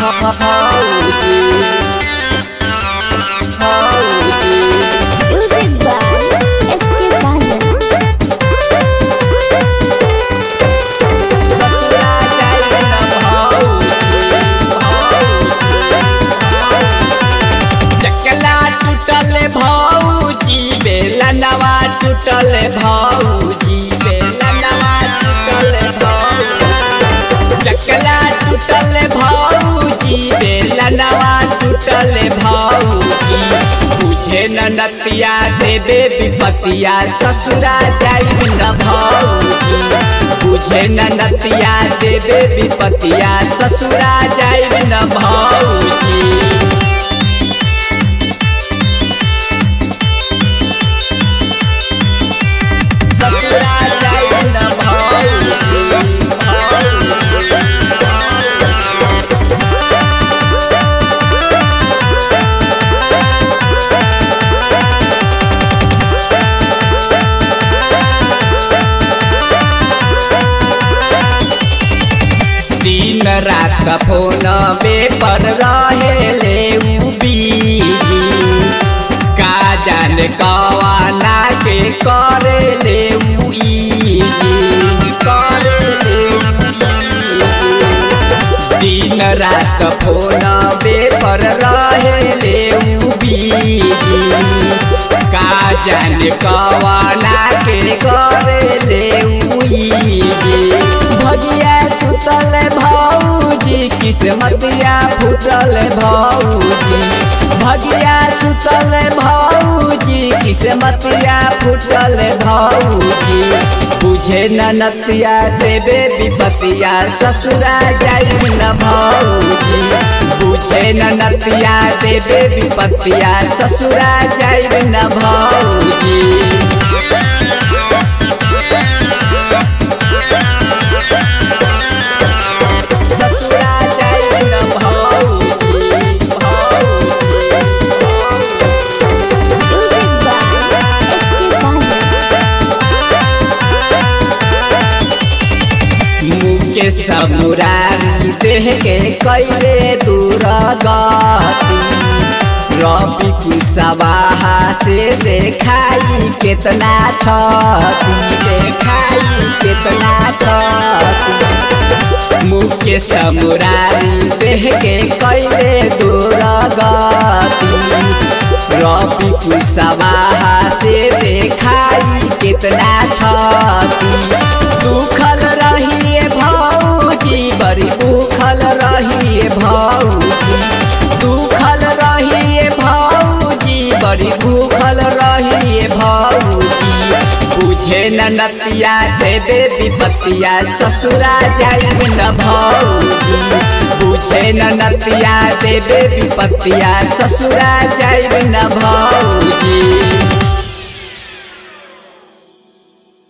भौजी भौजी Music by S.K. Sajan. ससुरा जाइब न भौजी चकला टूटल भौजी बेला नवा टूटल भौजी बेला नवा टूटल भौजी चकला टूटल भौजी बेला नवा टूटल भौजी बुझे न नतिया देबे विपतिया ससुरा जाइब न भौजी बुझे न नतिया देबे विपतिया ससुरा जाइब न भौजी ससुरा जाइब न भौजी दिन रात फोन पर रहेले उ बीजी का जाने कवाना के करेले उ इजी करेले उ इजी। दिन रात फोन पर रहेले उ बीजी का जाने कवाना के करेले उ इजी भगिया सुतल भौजी किस्मतिया फूटल भौजी भगिया सुतल भौजी किस्मतिया फूटल भौजी बुझे न नतिया देबे विपतिया ससुरा जाइब न भौजी बुझे न नतिया देबे विपतिया ससुरा जाइब न भौजी ससुरा जाइब न भौजी भौजी Music by S.K. Sajan. Mukesh Murari देह के कैले दूर गति रवि कुशवाहा से देखाई केतना छति देखाई केतना छति मुकेश मुरारी देह के कैले दूर गति रवि कुशवाहा से देखाई कितना छति दुखल रहिए भौजी बड़ी भूखल रहिए भौजी दुखल रहिए भौजी बड़ी भूखल रहिए भौजी बुझे न नतिया देबे विपतिया ससुरा जाइब न भौजी बुझे न नतिया देबे विपतिया ससुरा जाइब न भौजी